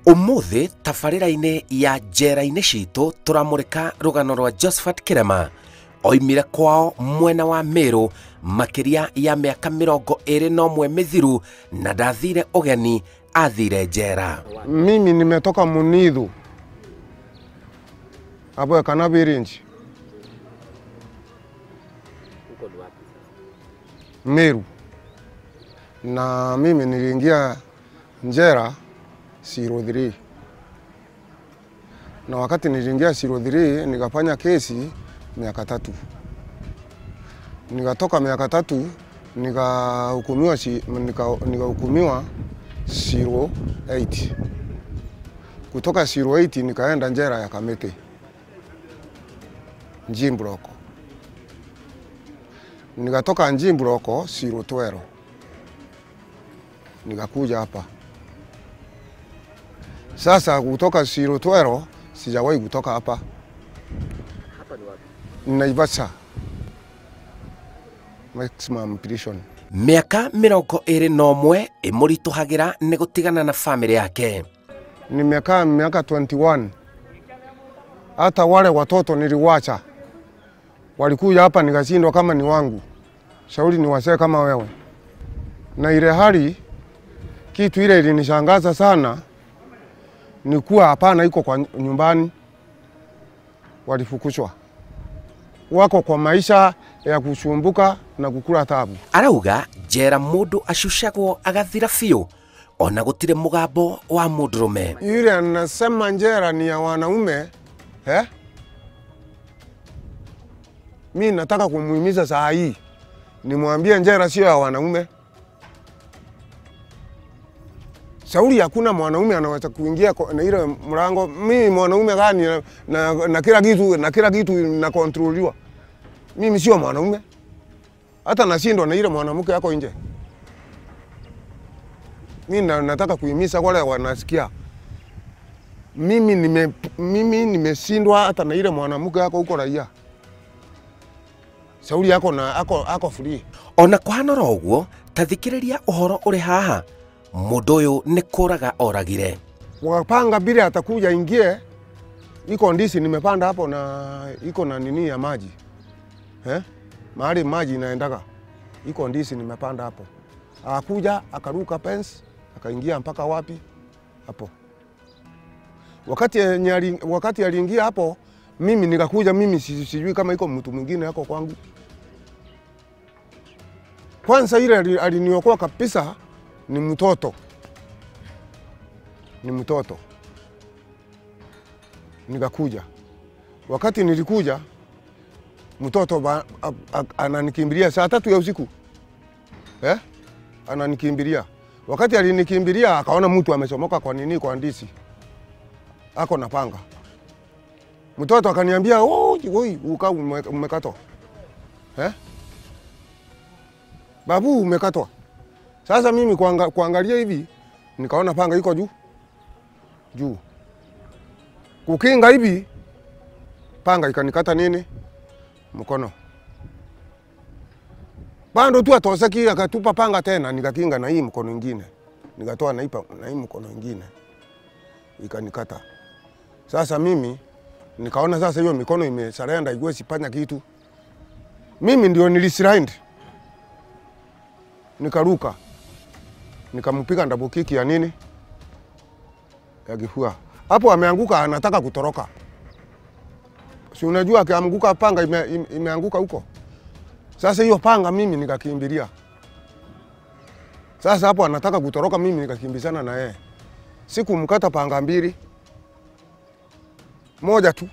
umuthi tabarĩra-inĩ ya njera-inĩ citũ tũramũrĩka rũgano rwa josephat kĩrema oimire kwao mwena wa mĩrũ makĩria ya mĩaka mĩrongo ĩrĩ na ũmwe mĩthiru na ndathire ũgeni athire njera Mimi nimetoka Munidhu hapo Kanabirinji, Meru, na mimi niliingia njera 03 na wakati niliingia 03 nikafanya kesi miaka tatu, nikatoka miaka tatu nikahukumiwa si- nika- nikahukumiwa 08 kutoka 08 nikaenda njera ya Kamete Njimbroko, nikatoka Njimbroko 012 nikakuja hapa sasa. Kutoka 012 sijawahi kutoka hapa Naivasha maximum prison. mĩaka mĩrongo ĩrĩ na ũmwe ĩmũritũhagĩra nĩ gũtigana na bamĩrĩ yake nimekaa miaka 21 hata wale watoto niliwacha walikuja hapa nikashindwa kama ni wangu shauri ni wasee kama wewe na ile hali kitu ile ilinishangaza sana ni kuwa hapana iko kwa nyumbani walifukushwa wako kwa maisha ya kusumbuka na kukula tabu arauga njera mũndũ acucagwo agathira biũ ona gũtirĩ mũgambo wa mũndũrũme yule anasema njera ni ya wanaume eh? Mi nataka kumuhimiza saa hii nimwambie njera sio ya wanaume. Shauri hakuna mwanaume anaweza kuingia kwa- na ile mlango. Mimi mwanaume gani na, na, na kila kitu na kila kitu nakontroliwa. Mimi sio mwanaume, hata nashindwa na ile mwanamke yako nje. Mi na, nataka kuhimiza wale wanasikia mimi nime mimi nimeshindwa hata na ile mwanamke yako huko raia. Shauri yako na ako, ako free. ona kũhanora ũguo ta thikĩrĩria ũhoro ũrĩ haha mũndũ ũyũ nĩ kũraga oragire Wakapanga bila atakuja ingie, iko ndisi nimepanda hapo na iko na nini ya maji eh? mahali maji inaendaga, iko ndisi nimepanda hapo. Akakuja akaruka fence akaingia mpaka wapi hapo. Wakati yenye ali- wakati aliingia hapo, mimi nikakuja, mimi si- sijui kama iko mtu mwingine yako kwangu. Kwanza ile ali- aliniokoa kabisa ni mtoto ni mtoto. Nikakuja, wakati nilikuja mtoto ba, a, a, ananikimbilia saa tatu ya usiku eh? Ananikimbilia, wakati alinikimbilia akaona mtu amechomoka kwa nini, kwa ndisi ako na panga. Mtoto akaniambia "Oi, oi, uka ume- umekatwa eh? Babu, umekatwa. Sasa mimi kuanga, kuangalia hivi nikaona panga iko juu juu, kukinga hivi panga ikanikata nini mkono, bando tu atoseki, akatupa panga tena, nikakinga na hii mkono ingine, nikatoa na hii pa- na hii mkono ingine ikanikata. Sasa mimi nikaona sasa hiyo mikono imesarenda, iwezi fanya kitu. Mimi ndio nilisrind, nikaruka nikampiga double kick ya nini ya kifua. Hapo ameanguka, anataka kutoroka. Si unajua akianguka panga ime, ime, imeanguka huko. Sasa hiyo panga mimi nikakimbilia. Sasa hapo anataka kutoroka, mimi nikakimbizana na yeye. Sikumkata panga mbili, moja tu,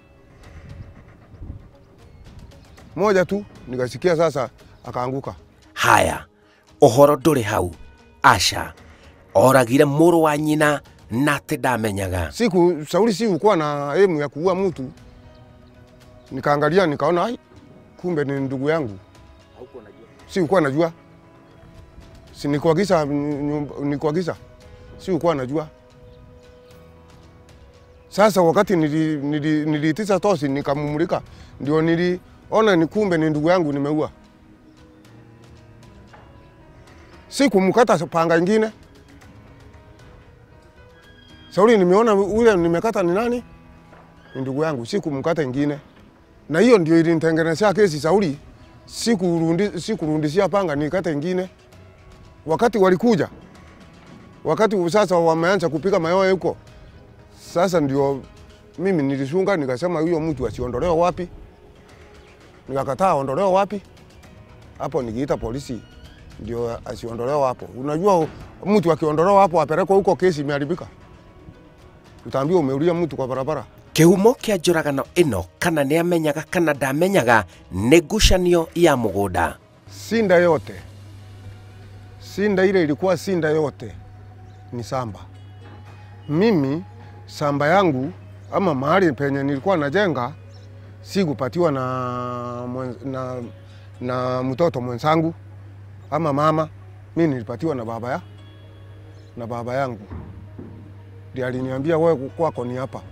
moja tu, nikasikia sasa akaanguka. haya ũhoro ndũrĩ hau aca oragire mũrũ wa nyina na atĩ ndamenyaga siku shauri si ukuwa na emu ya kuua mtu, nikaangalia nikaona, ai, kumbe ni ndugu yangu. Si ukuwa najua, si nikuagiza, nikuagiza, si ukuwa najua. Sasa wakati nili- nili- niliitisha tosi nikamumulika, ndio niliona ni kumbe ni ndugu yangu nimeua. Si kumkata panga ingine Sauli nimeona ule nimekata ni nani? Ni ndugu yangu, sikumkata ingine. Na hiyo ndio ilinitengenezea kesi Sauli, sikurundi sikurundishia panga nikate ingine. Wakati walikuja, wakati sasa wameanza kupiga mayowe huko, sasa ndio mimi nilisunga nikasema huyo mtu asiondolewe wapi, nikakataa aondolewe wapi. Hapo nikiita polisi ndio asiondolewe hapo. Unajua mtu akiondolewa hapo apelekwa huko, kesi imeharibika, utaambiwa umeulia mtu kwa barabara. kihumo kia njuragano ino kana nĩ amenyaga kana ndamenyaga nĩ ngucanio ya mũgũnda Sinda yote, sinda ile ilikuwa sinda yote ni samba. Mimi samba yangu ama mahali penye nilikuwa najenga sikupatiwa na, mwen- na, na mtoto mwenzangu ama mama, mi nilipatiwa na baba ya na baba yangu ndiye aliniambia wewe kwako ni hapa.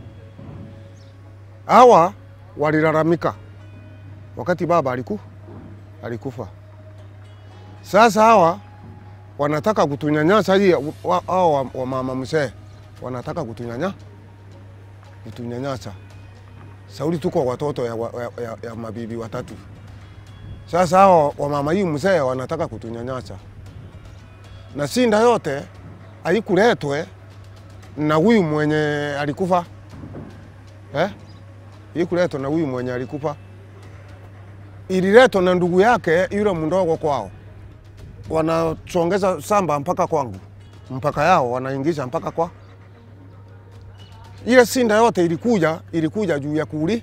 Hawa walilalamika wakati baba aliku alikufa. Sasa hawa wanataka kutunyanyasa hii wa- hao wa, wa mama mzee wanataka kutunyanya kutunyanyasa. Sauli tuko watoto ya, wa- ya, ya, ya mabibi watatu. Sasa hao wa mama hii mzee wanataka kutunyanyasa, na sinda yote haikuletwe na huyu mwenye alikufa eh? Ikuletwa na huyu mwenye alikufa ililetwa na ndugu yake yule mdogo kwao, wanachongeza samba mpaka kwangu, mpaka yao wanaingisha mpaka kwa ile sinda yote ilikuja, ilikuja juu ya kuuli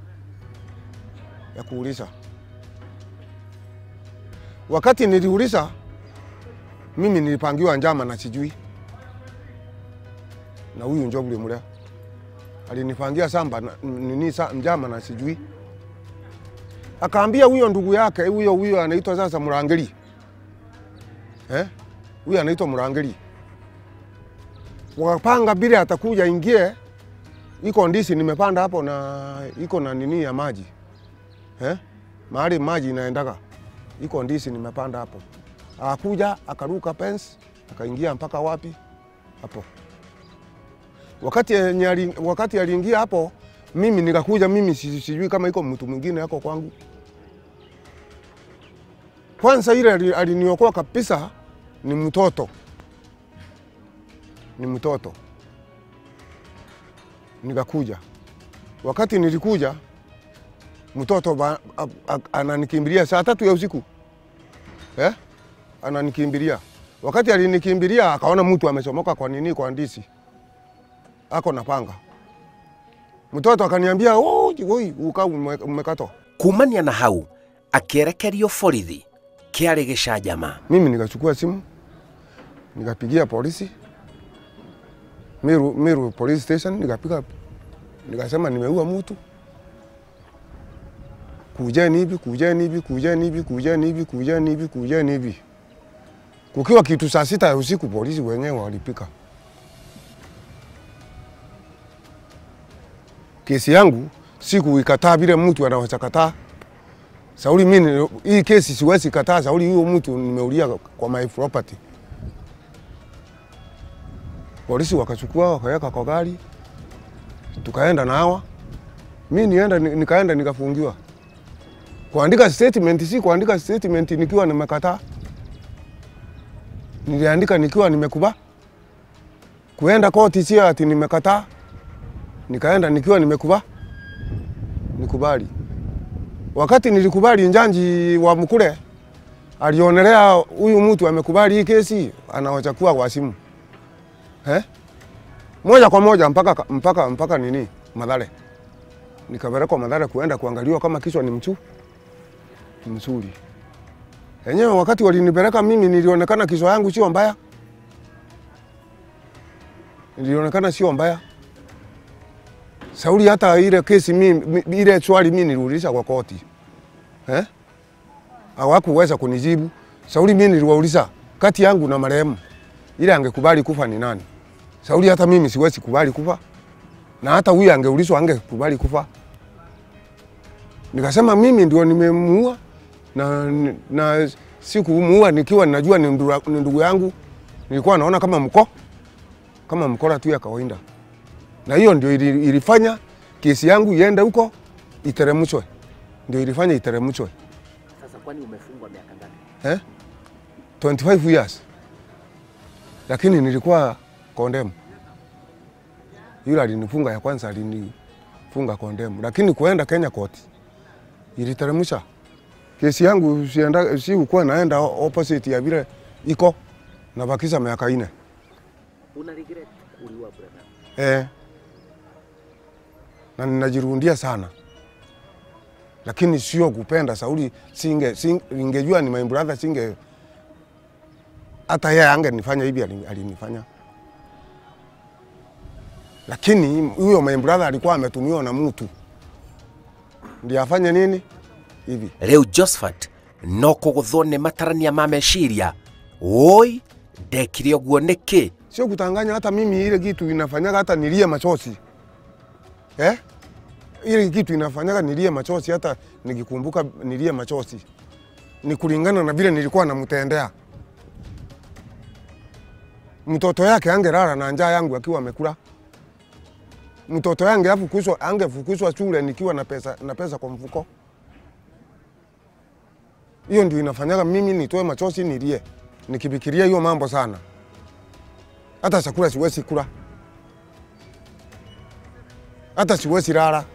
ya kuuliza. Wakati niliuliza mimi nilipangiwa njama na sijui, na huyu Njogule mule alinipangia samba na, nini sa, njama na sijui akaambia huyo ndugu yake huyo huyo anaitwa sasa Murangeli eh, huyo anaitwa Murangeli. Wakapanga bila atakuja ingie, iko ndisi nimepanda hapo na iko na nini ya maji eh, mahali maji inaendaga, iko ndisi nimepanda hapo. Akakuja akaruka fence akaingia mpaka wapi hapo. Wakati yenye ali- wakati aliingia hapo mimi nikakuja, mimi si- sijui kama iko mtu mwingine yako kwangu. Kwanza ile ali- aliniokoa kabisa ni mtoto, ni mtoto. Nikakuja, wakati nilikuja mtoto ba- a- a- ananikimbilia saa tatu ya usiku eh? Ananikimbilia wakati alinikimbilia, akaona mtu amechomoka kwa nini, kwa ndisi ako na panga mtoto akaniambia "Oi, oi, uka ume- umekatwa. kumania na hau akĩerekerio borithi kĩarĩ gĩcanjama Mimi nikachukua simu nikapigia polisi Meru, Meru police station, nikapiga nikasema nimeua mtu, kujeni hivi, kujeni hivi, kujeni hivi, kujeni hivi, kujeni hivi, kujeni hivi. Kukiwa kitu saa sita ya usiku, polisi wenyewe walipika. Kesi yangu sikuikataa vile mtu anaweza kataa. Sauli, mimi hii kesi siwezi kataa. Sauli, huyo mtu nimeulia kwa my property. Polisi wakachukua wakaweka kwa gari, tukaenda na hawa. Mi nienda nikaenda nikafungiwa. Kuandika statement si kuandika statement nikiwa nimekataa, niliandika nikiwa nimekuba. Kuenda koti si ati nimekataa, nikaenda nikiwa nimekuba nikubali. Wakati nilikubali, njanji wa Mkule alionelea huyu mtu amekubali hii kesi, anawachakua kwa simu eh? moja kwa moja mpaka, mpaka, mpaka nini Madhare, nikapelekwa Madhare kuenda kuangaliwa kama kichwa ni mchu mzuri. Enyewe wakati walinipeleka mimi nilionekana kichwa yangu sio mbaya, nilionekana sio mbaya. Sauli hata ile kesi mimi, ile swali mimi niliuliza kwa koti eh? Hawakuweza kunijibu. Sauli mimi niliwauliza kati yangu na marehemu ile angekubali kufa ni nani? Sauli hata mimi siwezi kubali kufa, na hata huyu angeulizwa angekubali kufa. Nikasema mimi ndio nimemuua na, na sikumuua nikiwa ninajua ni ndugu yangu, nilikuwa naona kama mko kama mkora tu ya kawaida. na hiyo ndio ili- ilifanya kesi yangu iende huko iteremshwe, ndio ilifanya iteremshwe Sasa kwani umefungwa miaka ngapi? eh? 25 years, lakini nilikuwa kondemu. Yule alinifunga ya kwanza alinifunga kondemu, lakini kuenda Kenya court iliteremsha kesi yangu, sienda si ukuwa naenda opposite ya vile iko nabakisha miaka ine Una regret uliua brother? eh, na ninajirundia sana, lakini sio kupenda Sauli. Singe, singe ningejua ni my brother, singe hata yeye angenifanya hivi ali- alinifanya, lakini huyo my brother alikuwa ametumiwa na mtu ndiye afanye nini hivi. Rĩu Josephat no kũgũthwo nĩ matarania ma meciria woi ndekire ũguo nĩkĩ sio kutanganya. Hata mimi ile kitu inafanyaga hata nilie machozi eh? Ile kitu inafanyaga nilie machozi, hata nikikumbuka nilie machozi, ni kulingana na vile nilikuwa namtendea mtoto yake. Angelala na njaa yangu akiwa amekula mtoto yange afukuzwa, angefukuzwa shule nikiwa na pesa, na pesa kwa mfuko. Hiyo ndio inafanyaga mimi nitoe machozi nilie, nikifikiria hiyo mambo sana hata chakula siwezi kula, hata siwezi lala,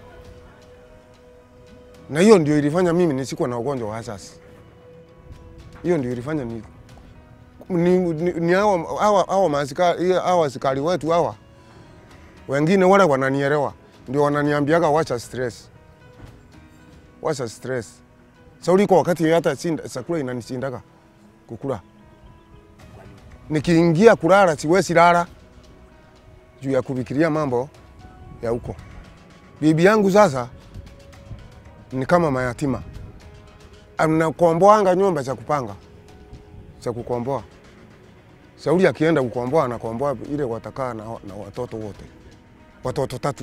na hiyo ndio ilifanya mimi nisikuwa na ugonjwa wa asasi. Hiyo ndio ilifanya ni, ni, ni, ni hawa, hawa, hawa, maaskari, hawa askari wetu hawa wengine wale wananielewa, ndio wananiambiaga wacha stress, wacha stress. Sauli kwa wakati hata sinda, chakula inanishindaga kukula nikiingia kulala siwezi lala juu ya kufikiria mambo ya huko. Bibi yangu sasa ni kama mayatima, anakomboanga nyumba cha kupanga cha kukomboa. Sauli akienda kukomboa, anakomboa ile watakaa na, na watoto wote, watoto tatu.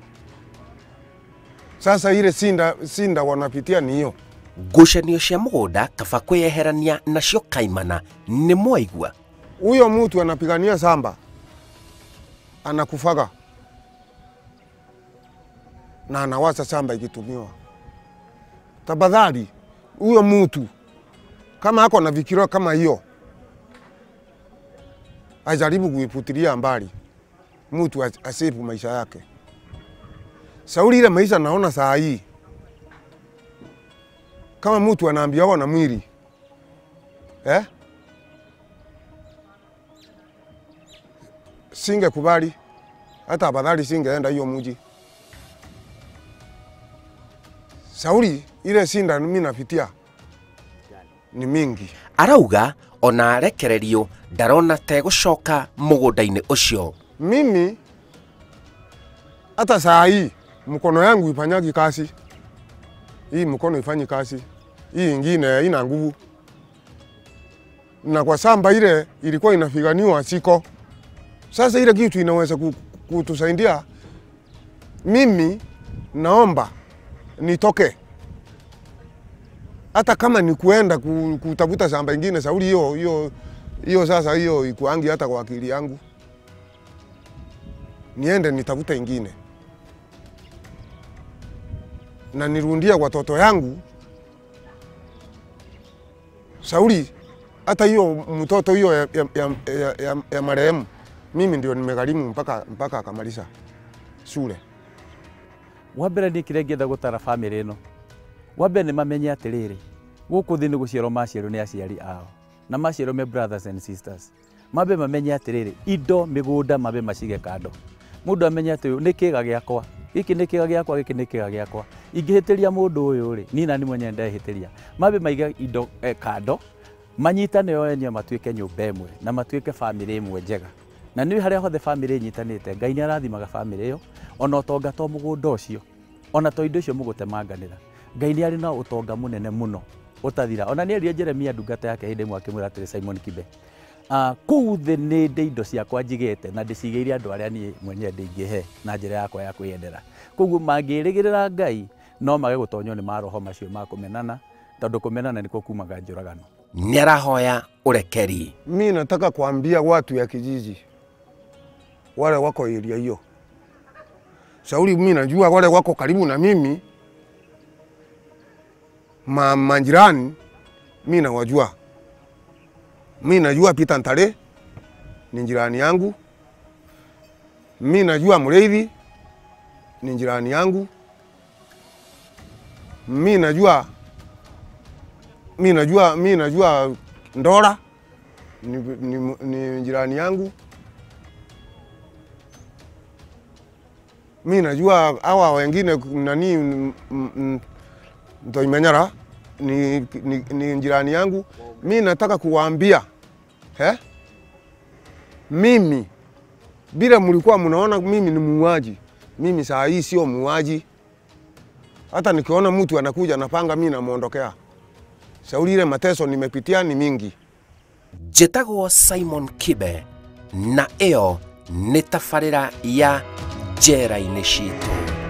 Sasa ile sinda, sinda wanapitia ni hiyo ngucanio cia mũgũnda kaba kwĩyeherania nacio kaimana nĩ mwaigua huyo mtu anapigania samba anakufaga na anawacha samba ikitumiwa. Tafadhali, huyo mtu kama ako na fikira kama hiyo ajaribu kuiputilia mbali, mtu as- asifu maisha yake. Sauli, ile maisha naona saa hii kama mtu anaambiwa na mwili eh? singekubali hata afadhali singeenda hiyo mji. Sauli, ile sinda mimi napitia ni mingi. arauga ona arekererio ndarona tegũcoka mũgũnda-inĩ ũcio Mimi hata saa hii mkono yangu ifanyagi kazi, hii mkono ifanyi kazi, hii ingine ina nguvu, na kwa samba ile ilikuwa inafiganiwa siko. Sasa ile kitu inaweza ku- kutusaidia. Mimi naomba nitoke, hata kama ni kuenda ku- kutafuta shamba ingine. Sauli, hiyo hiyo hiyo, sasa hiyo ikuangi hata kwa akili yangu niende nitafute ingine na nirundia watoto yangu. Sauli, hata hiyo mtoto hiyo ya, ya, ya, ya, ya, ya marehemu mimi ndio nimegharimu mpaka, mpaka akamaliza shule. wa mbere nä kä rä a ngä enda gå tara bamä ä no wa mbere nä mamenye atä rä rä gå kå thä nä gå ciarwo maciarwo nä aciari ao na maciarwo me brothers and sisters mambe mamenye atä rä rä indo mä gå nda mambe macige kando må ndå amenye atä nä kä ga gä akwa gä kä nä kä ga gä akwa gä kä nä kä ga gä akwa ingä hä tä ria må ndå å yå rä nina nä mwenye ndehä tä ria mambe maige indo eh, kando manyitane o enyewe matuä ke nyå mba ä mwe na matuä ke bamä rä ä mwe njega na nä harä a hothe bamä rä nyitanä te ngai nä arathimaga bamä rä ä yo ona å tonga to må gå nda å cio ona to indo icio må gå temanganä ra ngai nä arä na å tonga må nene må no å tathira ona nä erire jeremia ndungata yake hä ndä ĩmwe akä mwä ra atä simon kibe uh, kuu thä nä ndä indo ciakwa njigä te na ndä cigä ire andå arä a niä mwenye ndä ingä he na njä ra yakwa ya kwä yendera koguo mangä rä gä rä ra ngai no mage gå tonywo nä maroho macio ma kå menana tondå kå menana nä kuo kumaga njå ragano nĩ arahoya ũrekeri Mi nataka kuambia watu ya kijiji wale wako area hiyo, shauri mi najua wale wako karibu na mimi ma, majirani mi nawajua. Mi najua Peter Ntare ni jirani yangu, mi najua Mreithi ni jirani yangu, mi najua mi najua mi najua Ndora ni, ni, ni jirani yangu. Mi najua hawa wengine nani m- m- Ntoimenyara ni, ni, ni jirani yangu. Mi nataka kuwaambia eh? Mimi bila mlikuwa mnaona mimi ni muuaji, mimi saa hii sio muuaji. Hata nikiona mtu anakuja napanga, mi namwondokea. Shauri ile mateso nimepitia ni mingi. njĩtagwo simon kibe na ĩyo nĩ tabarĩra ya njera-inĩ citũ